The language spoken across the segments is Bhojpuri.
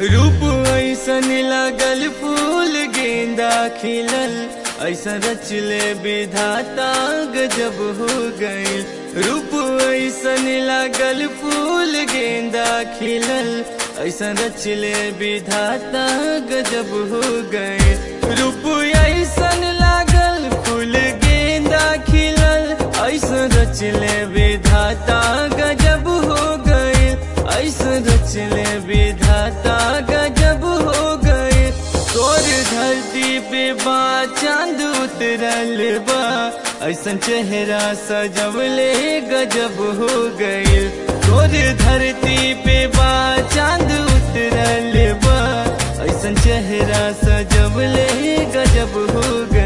रूप ऐसन लागल फूल गेंदा खिलल ऐसा रचले विधाता गजब हो गए रूप ऐसन लागल फूल गेंदा खिलल ऐसा रचले विधाता गजब हो गए रूप ऐसन लागल फूल गेंदा खिलल ऐसा रचले विधाता गजब हो गए ऐसा रचले विधाता गजब हो गए तोर धरती पे बा चांद उतरल बा ऐसन चेहरा सजवले गजब हो गए तोर धरती पे बा चांद उतरल बा ऐसन चेहरा सजवले गजब हो गए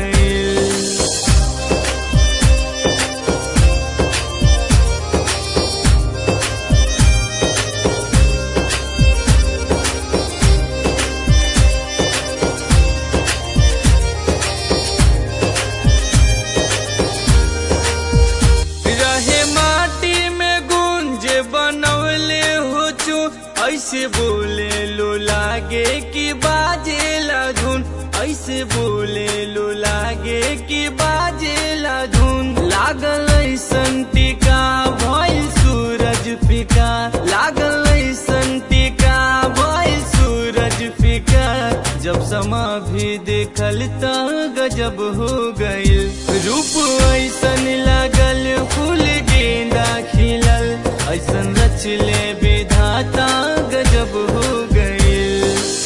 रहे माटी में गुंज बनवले हो चू ऐसे बोले लो लागे कि बाजे ला धुन ऐसे बोले लो लागे कि बाजे ला धुन लागल ऐसन टीका भइल सूरज फिका लागल ऐसन टीका भइल सूरज फिका जब समा भी देखल त गजब हो गइल रूप ऐसन लागल फूल गेंदा खिलल ऐसन रचले विधाता गजब हो गइल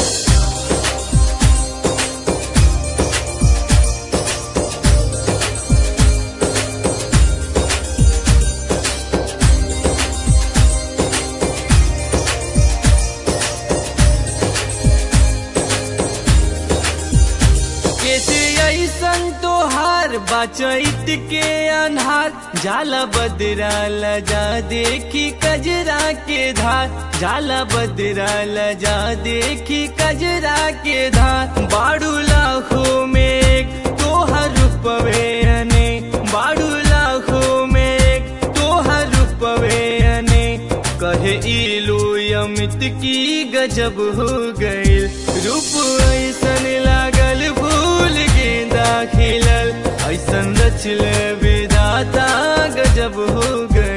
कैसे ऐसन तोहार बचैत के अन्हार जाला बदरा लजा देखी कजरा के धार जाला बदरा लजा देखी कजरा के धार बाड़ू लाखों में एक तोहर रूपवे अने बाड़ू लाखों में एक तोहर रूपवे अने कहे इलू अमित की गजब हो गए रूप ऐसन लागल फूल गेंदा खिलल ऐसन रचल विधाता गजब हो गए